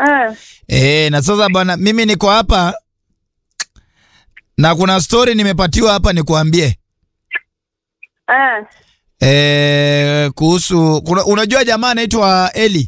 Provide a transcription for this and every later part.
Ah, Eh, na sasa bwana, mimi niko hapa na kuna story nimepatiwa hapa nikuambie. ah. Eh, kuhusu kuna, unajua jamaa anaitwa Eli?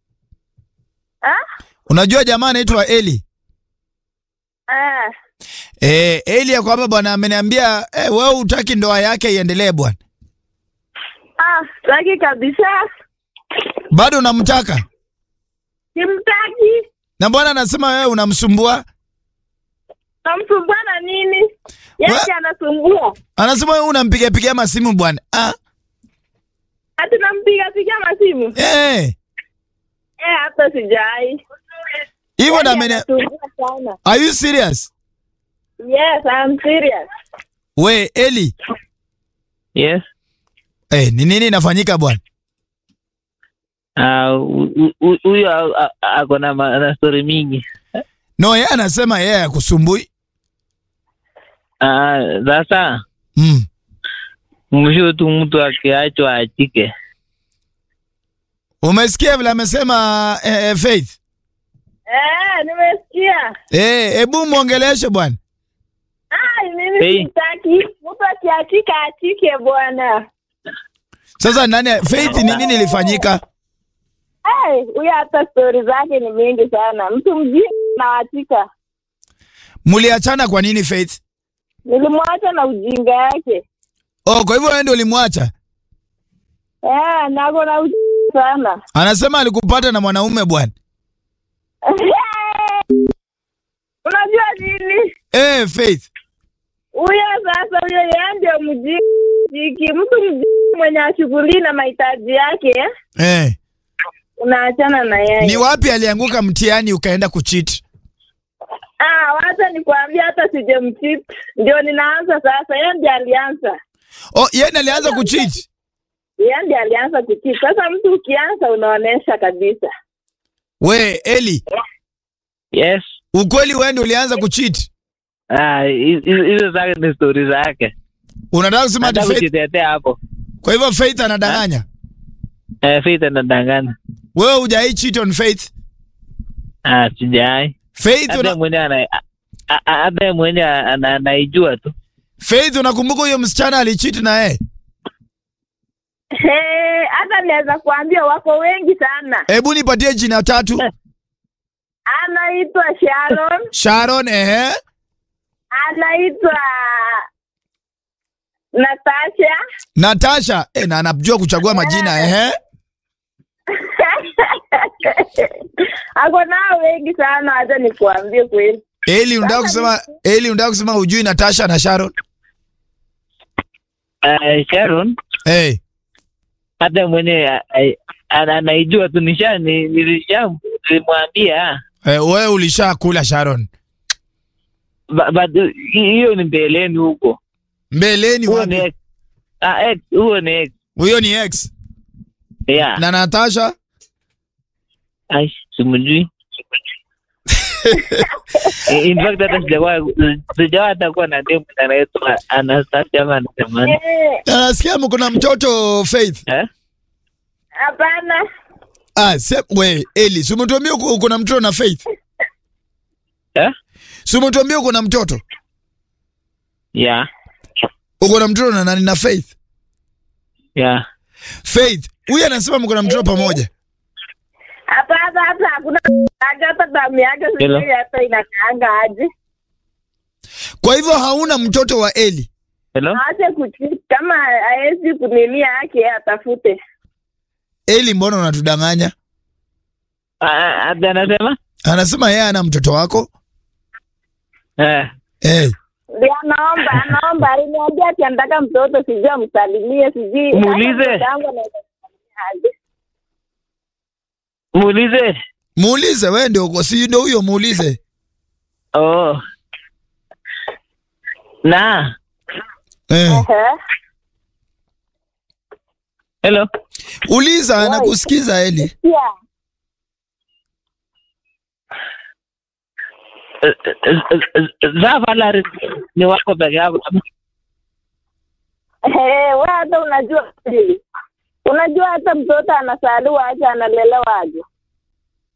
Ah? Unajua jamaa anaitwa Eli? Ah. Eh, Eli yako hapa bwana ameniambia eh, wewe utaki ndoa yake iendelee bwana. Ah, sitaki kabisa. Bado unamtaka? Simtaki. Na bwana anasema wewe unamsumbua. Namsumbua na nini? Wa- Yeye anasumbua. Anasema wewe unampiga piga masimu bwana. Ah, Ati nampiga piga masimu. eh. Eh, hata sijai. Hivyo na Yeye ameni anasumbua sana. Are you serious? Yes, I'm serious. We Eli, Yes. eh, ni nini inafanyika bwana? Ah, hu- hu- huyo a- a- ako na ma- na story mingi. No, yeye anasema yeye hakusumbui. Ah, Sasa Mm. mwisho tu mtu akiachwa achike. Umesikia vile amesema eh, eh, Faith? Eh, nimesikia. Eh, hebu muongeleshe bwana. Ah, mimi Hey. sitaki. Mtu akiachika achike bwana. Sasa nani Faith ni nini ilifanyika? Hey, huyo hata stori zake ni mingi sana. Mtu mjini naachika. Mliachana kwa nini Faith? Nilimwacha na ujinga yake. Oh, kwa hivyo wewe ndio ulimwacha? Eh, nako na ujinga sana. Anasema alikupata na mwanaume bwana. Unajua nini? Eh, Faith. Huyo sasa, huyo yeye ndio mjiki, mtu mjiki mwenye ashughuli na mahitaji yake, Eh. unaachana na Ni yeye. wapi alianguka mtihani ukaenda kucheat? Ah, wacha nikwambia, hata sijamchip, ndio ninaanza sasa. Yeye ndiye alianza, Oh, yeye ndiye alianza kucheat. yeye ndiye alianza kuchip. Sasa mtu ukianza, unaonesha kabisa. We Eli, Yes. ukweli wewe ndio ulianza kucheat. Ah, hi- hi- hizo zake ni story zake. Unataka kusema ati Nataka Faith? kujitetea hapo. Kwa hivyo Faith anadanganya. Eh, Faith anadanganya. Wewe hujai cheat on Faith? Ah, sijai. Faith Hata una, mwenye ana a- a- hata yeye mwenye ana- anaijua tu. Faith unakumbuka huyo msichana alicheat na yeye? He, hata naweza kuambia wako wengi sana. Hebu nipatie jina tatu. Anaitwa Sharon, Sharon, ehe. anaitwa Natasha Natasha, eh, na anajua kuchagua majina, ehe. ako nao wengi sana, hata nikuambie kweli. Eli unataka kusema Eli unataka kusema hujui Natasha na Sharon? Ah, Sharon Eh. hata mwenye a- a- ana- anaijua tu nisha ni- nilisha nilimwambia Eh, wewe ulishakula Sharon. Ba- but hi- hiyo ni mbeleni huko. Mbeleni Huo ni wapi? ex. Ah, ex, huo ni ex. Huyo ni ex. Yeah. Na Natasha? Ai, simjui. In fact hata sijawahi sijawahi hata kuwa na demu anaitwa Anastasia ama anasemani. Eh, Na nasikia mko na mtoto Faith. Eh? Hapana, Ah, se, we Eli, si umetuambia uko uko na mtoto na Faith? Eh? Si umetuambia uko na mtoto? Yeah. Uko na mtoto na nani na Faith? Yeah. Faith, huyu anasema mko na mtoto pamoja. hapana, hata hakuna haja, hata damu yake Hello? sijui hata inakaanga aje. Kwa hivyo hauna mtoto wa Eli. Hello? Aache kuchiti, kama haezi kunilia yake atafute. Eli, mbona unatudanganya? Ah, ah, hata anasema? Anasema yeye ana mtoto wako. Eh. Eh. Ndio anaomba, anaomba, aliniambia ati anataka mtoto, sijui amsalimie, sijui Muulize. hata mtoto wangu anaweza kumsalimia aje. Muulize. Muulize wewe ndio uko si ndio huyo muulize. Oh. Na. Eh. Ehe. Hello. Uliza anakusikiza Eli. Sikia. Eh, eh, eh, eh, Zavalari ni wako peke yako. Eh, wewe hata unajua kweli. Unajua hata mtoto anasaliwa aje analelewa aje.